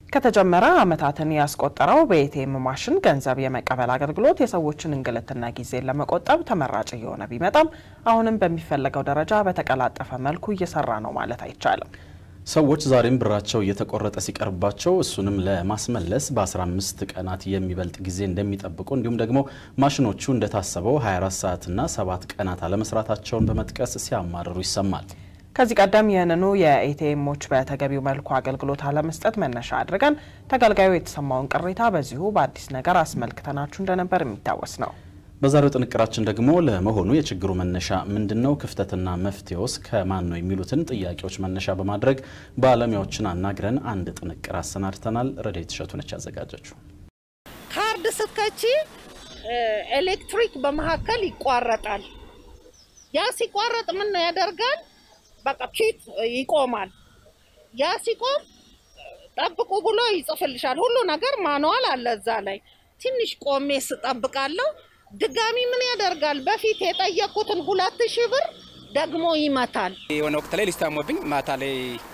ከተጀመረ ዓመታትን ያስቆጠረው በኤቲኤም ማሽን ገንዘብ የመቀበል አገልግሎት የሰዎችን እንግልትና ጊዜን ለመቆጠብ ተመራጭ እየሆነ ቢመጣም አሁንም በሚፈለገው ደረጃ በተቀላጠፈ መልኩ እየሰራ ነው ማለት አይቻልም። ሰዎች ዛሬም ብራቸው እየተቆረጠ ሲቀርባቸው እሱንም ለማስመለስ በ15 ቀናት የሚበልጥ ጊዜ እንደሚጠብቁ እንዲሁም ደግሞ ማሽኖቹ እንደታሰበው 24 ሰዓትና 7 ቀናት አለመስራታቸውን በመጥቀስ ሲያማርሩ ይሰማል። ከዚህ ቀደም ይህንኑ የኤቲኤሞች በተገቢው መልኩ አገልግሎት አለመስጠት መነሻ አድርገን ተገልጋዩ የተሰማውን ቅሬታ በዚሁ በአዲስ ነገር አስመልክተናችሁ እንደነበር የሚታወስ ነው። በዛሬው ጥንቅራችን ደግሞ ለመሆኑ የችግሩ መነሻ ምንድን ነው? ክፍተትና መፍትሄውስ ከማን ነው? የሚሉትን ጥያቄዎች መነሻ በማድረግ ባለሙያዎችን አናግረን አንድ ጥንቅር አሰናድተናል። ረድኤት እሸቱ ነች ያዘጋጀችው። ካርድ ስትከቺ ኤሌክትሪክ በመካከል ይቋረጣል። ያ ሲቋረጥ ምን ያደርጋል? በቃ ኪት ይቆማል። ያ ሲቆም ጠብቁ ብሎ ይጽፍልሻል። ሁሉ ነገር ማንዋል አለ እዛ ላይ። ትንሽ ቆሜ ስጠብቃለሁ ድጋሚ ምን ያደርጋል? በፊት የጠየቁትን ሁለት ሺህ ብር ደግሞ ይመታል። የሆነ ወቅት ላይ ሊስታሞብኝ ማታ ላይ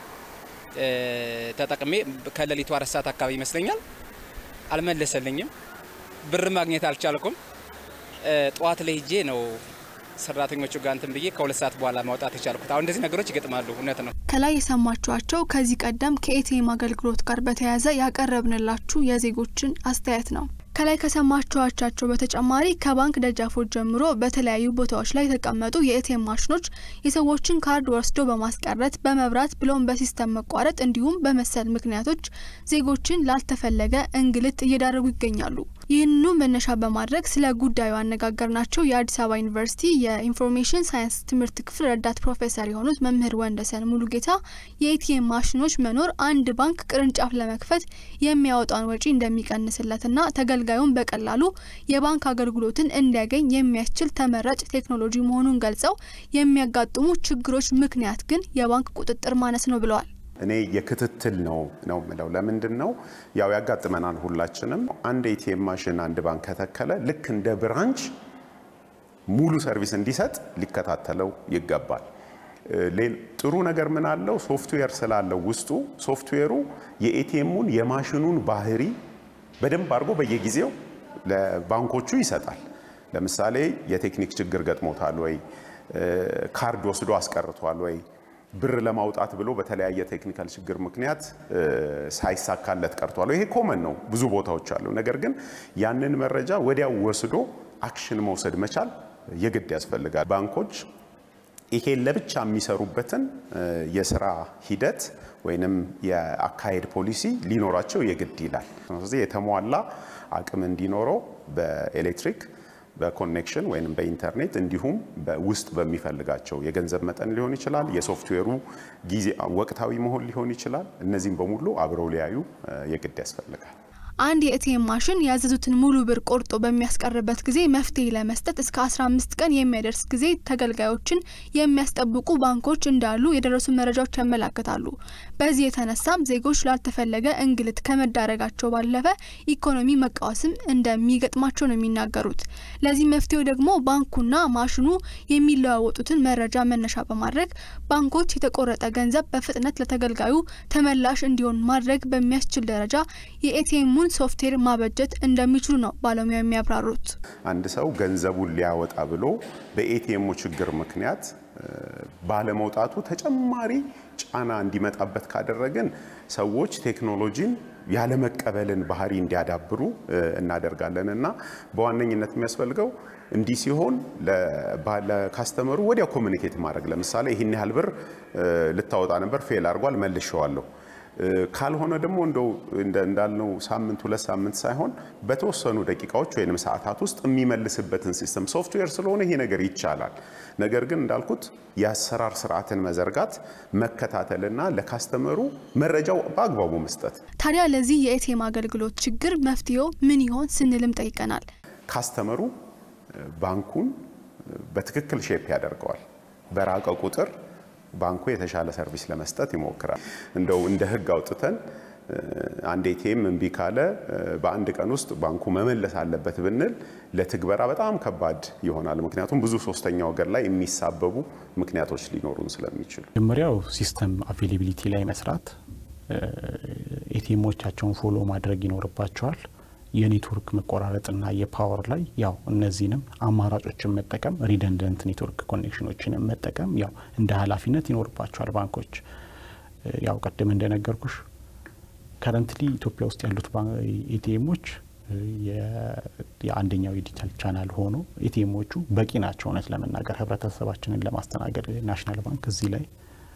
ተጠቅሜ ከሌሊቱ አራት ሰዓት አካባቢ ይመስለኛል አልመለሰልኝም። ብር ማግኘት አልቻልኩም። ጠዋት ላይ ሄጄ ነው ሰራተኞቹ ጋር እንትን ብዬ ከሁለት ሰዓት በኋላ ማውጣት የቻልኩት። አሁን እንደዚህ ነገሮች ይገጥማሉ። እውነት ነው። ከላይ የሰማችኋቸው ከዚህ ቀደም ከኤቲኤም አገልግሎት ጋር በተያያዘ ያቀረብንላችሁ የዜጎችን አስተያየት ነው። ከላይ ከሰማችኋቸው በተጨማሪ ከባንክ ደጃፎች ጀምሮ በተለያዩ ቦታዎች ላይ የተቀመጡ የኤቲኤም ማሽኖች የሰዎችን ካርድ ወስዶ በማስቀረት በመብራት ብሎም በሲስተም መቋረጥ እንዲሁም በመሰል ምክንያቶች ዜጎችን ላልተፈለገ እንግልት እየዳረጉ ይገኛሉ። ይህንኑ መነሻ በማድረግ ስለ ጉዳዩ አነጋገርናቸው የአዲስ አበባ ዩኒቨርሲቲ የኢንፎርሜሽን ሳይንስ ትምህርት ክፍል ረዳት ፕሮፌሰር የሆኑት መምህር ወንደሰን ሙሉጌታ የኤቲኤም ማሽኖች መኖር አንድ ባንክ ቅርንጫፍ ለመክፈት የሚያወጣውን ወጪ እንደሚቀንስለትና ተገልጋዩን በቀላሉ የባንክ አገልግሎትን እንዲያገኝ የሚያስችል ተመራጭ ቴክኖሎጂ መሆኑን ገልጸው የሚያጋጥሙ ችግሮች ምክንያት ግን የባንክ ቁጥጥር ማነስ ነው ብለዋል። እኔ የክትትል ነው ነው ምለው። ለምንድን ነው ያው ያጋጥመናል ሁላችንም። አንድ ኤቲኤም ማሽን አንድ ባንክ ከተከለ ልክ እንደ ብራንች ሙሉ ሰርቪስ እንዲሰጥ ሊከታተለው ይገባል። ጥሩ ነገር ምን አለው? ሶፍትዌር ስላለው ውስጡ ሶፍትዌሩ የኤቲኤሙን የማሽኑን ባህሪ በደንብ አድርጎ በየጊዜው ለባንኮቹ ይሰጣል። ለምሳሌ የቴክኒክ ችግር ገጥሞታል ወይ፣ ካርድ ወስዶ አስቀርቷል ወይ ብር ለማውጣት ብሎ በተለያየ ቴክኒካል ችግር ምክንያት ሳይሳካለት ቀርቷል። ይሄ ኮመን ነው፣ ብዙ ቦታዎች አሉ። ነገር ግን ያንን መረጃ ወዲያው ወስዶ አክሽን መውሰድ መቻል የግድ ያስፈልጋል። ባንኮች ይሄን ለብቻ የሚሰሩበትን የስራ ሂደት ወይንም የአካሄድ ፖሊሲ ሊኖራቸው የግድ ይላል። ስለዚህ የተሟላ አቅም እንዲኖረው በኤሌክትሪክ በኮኔክሽን ወይም በኢንተርኔት እንዲሁም ውስጥ በሚፈልጋቸው የገንዘብ መጠን ሊሆን ይችላል። የሶፍትዌሩ ጊዜ ወቅታዊ መሆን ሊሆን ይችላል። እነዚህም በሙሉ አብረው ሊያዩ የግድ ያስፈልጋል። አንድ የኤቲኤም ማሽን ያዘዙትን ሙሉ ብር ቆርጦ በሚያስቀርበት ጊዜ መፍትሄ ለመስጠት እስከ 15 ቀን የሚያደርስ ጊዜ ተገልጋዮችን የሚያስጠብቁ ባንኮች እንዳሉ የደረሱ መረጃዎች ያመላክታሉ። በዚህ የተነሳም ዜጎች ላልተፈለገ እንግልት ከመዳረጋቸው ባለፈ ኢኮኖሚ መቃወስም እንደሚገጥማቸው ነው የሚናገሩት። ለዚህ መፍትሄው ደግሞ ባንኩና ማሽኑ የሚለዋወጡትን መረጃ መነሻ በማድረግ ባንኮች የተቆረጠ ገንዘብ በፍጥነት ለተገልጋዩ ተመላሽ እንዲሆን ማድረግ በሚያስችል ደረጃ የኤቲኤሙን ሶፍትዌር ማበጀት እንደሚችሉ ነው ባለሙያ የሚያብራሩት። አንድ ሰው ገንዘቡን ሊያወጣ ብሎ በኤቲኤሙ ችግር ምክንያት ባለመውጣቱ ተጨማሪ ጫና እንዲመጣበት ካደረግን ሰዎች ቴክኖሎጂን ያለመቀበልን ባህሪ እንዲያዳብሩ እናደርጋለን እና በዋነኝነት የሚያስፈልገው እንዲህ ሲሆን ለካስተመሩ ወዲያው ኮሚኒኬት ማድረግ ለምሳሌ ይህን ያህል ብር ልታወጣ ነበር፣ ፌል አድርጓል፣ መልሼዋለሁ ካልሆነ ደግሞ እንደው እንዳልነው ሳምንት ሁለት ሳምንት ሳይሆን በተወሰኑ ደቂቃዎች ወይም ሰዓታት ውስጥ የሚመልስበትን ሲስተም ሶፍትዌር ስለሆነ ይሄ ነገር ይቻላል። ነገር ግን እንዳልኩት የአሰራር ስርዓትን መዘርጋት መከታተልና ለካስተመሩ መረጃው በአግባቡ መስጠት። ታዲያ ለዚህ የኤቲኤም አገልግሎት ችግር መፍትሄው ምን ይሆን ስንልም ጠይቀናል። ካስተመሩ ባንኩን በትክክል ሼፕ ያደርገዋል። በራቀ ቁጥር ባንኩ የተሻለ ሰርቪስ ለመስጠት ይሞክራል። እንደው እንደ ሕግ አውጥተን አንድ ኤቲኤም እምቢ ካለ በአንድ ቀን ውስጥ ባንኩ መመለስ አለበት ብንል ለትግበራ በጣም ከባድ ይሆናል። ምክንያቱም ብዙ ሶስተኛ ወገን ላይ የሚሳበቡ ምክንያቶች ሊኖሩን ስለሚችሉ መጀመሪያው ሲስተም አቬሌቢሊቲ ላይ መስራት ኤቲኤሞቻቸውን ፎሎ ማድረግ ይኖርባቸዋል። የኔትወርክ መቆራረጥና የፓወር ላይ ያው እነዚህንም አማራጮችን መጠቀም ሪደንደንት ኔትወርክ ኮኔክሽኖችንም መጠቀም ያው እንደ ኃላፊነት ይኖርባቸዋል ባንኮች። ያው ቅድም እንደነገርኩሽ ከረንትሊ ኢትዮጵያ ውስጥ ያሉት ኤቲኤሞች የአንደኛው የዲጂታል ቻናል ሆኖ ኤቲኤሞቹ በቂ ናቸው። እውነት ለመናገር ህብረተሰባችንን ለማስተናገድ ናሽናል ባንክ እዚህ ላይ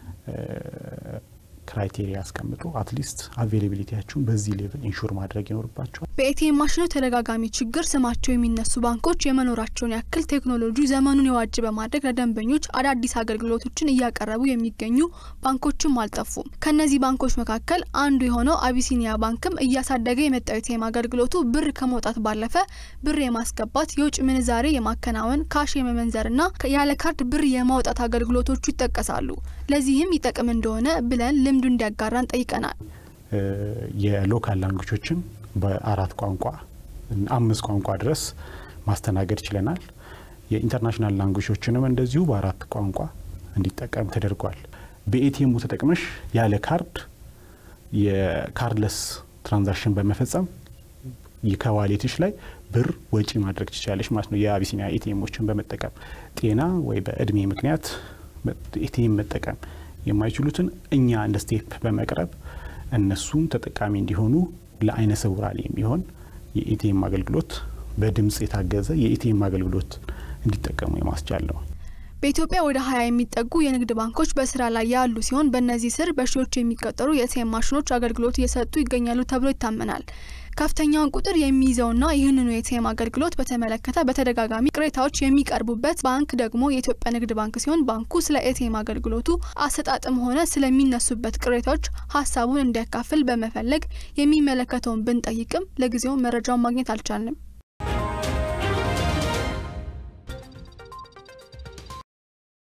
ክራይቴሪያ ያስቀምጡ አትሊስት አቬይላቢሊቲያችሁን በዚህ ሌቭል ኢንሹር ማድረግ ይኖርባቸዋል። በኤቲኤም ማሽኖች ተደጋጋሚ ችግር ስማቸው የሚነሱ ባንኮች የመኖራቸውን ያክል ቴክኖሎጂ ዘመኑን የዋጅ በማድረግ ለደንበኞች አዳዲስ አገልግሎቶችን እያቀረቡ የሚገኙ ባንኮችም አልጠፉም። ከእነዚህ ባንኮች መካከል አንዱ የሆነው አቢሲኒያ ባንክም እያሳደገ የመጣው ኤቲኤም አገልግሎቱ ብር ከመውጣት ባለፈ ብር የማስገባት፣ የውጭ ምንዛሬ የማከናወን፣ ካሽ የመመንዘርና ያለ ካርድ ብር የማውጣት አገልግሎቶቹ ይጠቀሳሉ። ለዚህም ይጠቅም እንደሆነ ብለን ልምዱ እንዲያጋራን ጠይቀናል። የሎካል ላንጉጆችን በአራት ቋንቋ አምስት ቋንቋ ድረስ ማስተናገድ ችለናል። የኢንተርናሽናል ላንጉጆችንም እንደዚሁ በአራት ቋንቋ እንዲጠቀም ተደርጓል። በኤቲኤሙ ተጠቅመሽ ያለ ካርድ የካርድለስ ትራንዛክሽን በመፈጸም ከዋሌትሽ ላይ ብር ወጪ ማድረግ ትችላለች ማለት ነው። የአቢሲኒያ ኤቲኤሞችን በመጠቀም ጤና ወይ በእድሜ ምክንያት ኤቲኤም መጠቀም የማይችሉትን እኛ እንደ ስቴፕ በመቅረብ እነሱም ተጠቃሚ እንዲሆኑ ለአይነ ስውራን የሚሆን የኤቲኤም አገልግሎት በድምጽ የታገዘ የኤቲኤም አገልግሎት እንዲጠቀሙ የማስቻል ነው። በኢትዮጵያ ወደ ሀያ የሚጠጉ የንግድ ባንኮች በስራ ላይ ያሉ ሲሆን በእነዚህ ስር በሺዎች የሚቆጠሩ የኤቲኤም ማሽኖች አገልግሎት እየሰጡ ይገኛሉ ተብሎ ይታመናል። ከፍተኛውን ቁጥር የሚይዘውና ይህንኑ የኤቲኤም አገልግሎት በተመለከተ በተደጋጋሚ ቅሬታዎች የሚቀርቡበት ባንክ ደግሞ የኢትዮጵያ ንግድ ባንክ ሲሆን ባንኩ ስለ ኤቲኤም አገልግሎቱ አሰጣጥም ሆነ ስለሚነሱበት ቅሬታዎች ሀሳቡን እንዲያካፍል በመፈለግ የሚመለከተውን ብንጠይቅም ለጊዜው መረጃውን ማግኘት አልቻልንም።